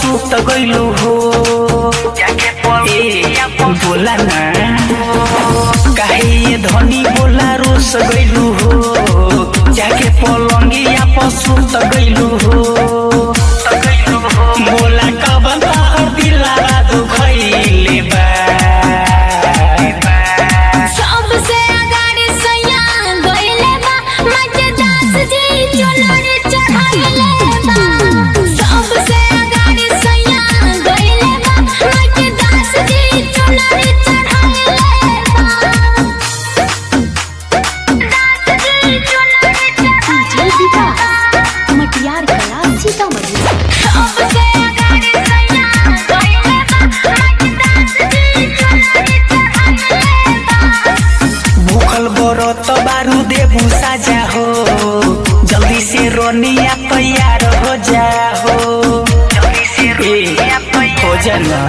सुत गइलू हो ए बोला ना काहे ये धनी बोला रोस गइलू हो जाके पलंगिया पर सुत गइलू हो बोला कबन तहर दिलावा दुखैले बा सबसे अगाड़ी सैया गइले बा मजे दास जी चुनरी चढ़ाइले बा सबसे अगाड़ी सैया गइले बा मजे दास जी चुनरी चढ़ाइले बा दास जी चुनरी चढ़ाइले बा मटियार कला सीतामढ़ी सबसे अगाड़ी सैया गइले बा मजे दास जी चुनरी चढ़ाइले बा भूखल बरत बारू देबू साजा हो जल्दी से रोनिया तैयार हो जा हो जल्दी से रोनिया हो जाना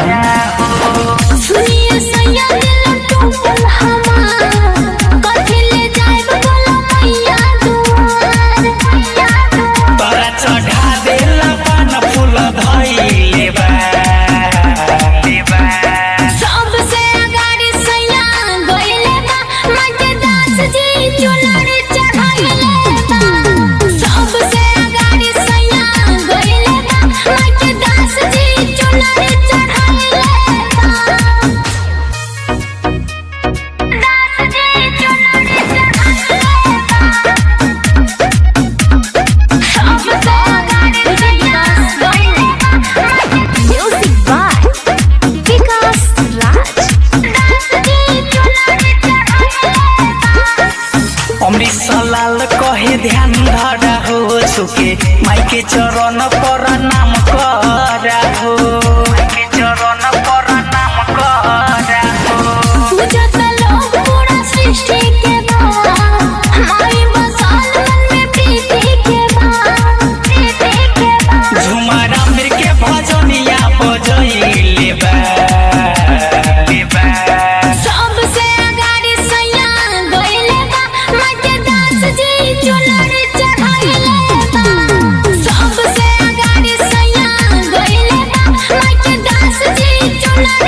सुनिए सैया दिल टूटल हमार कथी ले जाइब बोला मैया दुआर मैया दुआर तोरा चढ़ा देला पान फूल धइले बा सबसे अगाड़ी सैया गइले बा मजे दास जी चुनरी चढ़ाइले बा सबसे अगाड़ी सैया गइले बा मजे दास जी चुनरी चढ़ाइले बा दास जी चुनरी चढ़ाइले बा सबसे अगाड़ी सैया गइले बा म्यूजिक बाय विकास राज अमृत सलाल कहे ध्यान धरा हो छुके माई के चरण पर नाम करा हो माई के चरण पर नाम करा हो पूजत लोग पूरा सृष्टि के बा हमारी बसाल मन में प्रीति के बा प्रीति के बा झुमर अमृत के भजनिया बजैले बा सबसे अगाड़ी सैया गइले बा मजे दास जी चुनरी चढ़ाइले बा सबसे अगाड़ी सैया गइले बा मजे दास जी चुनरी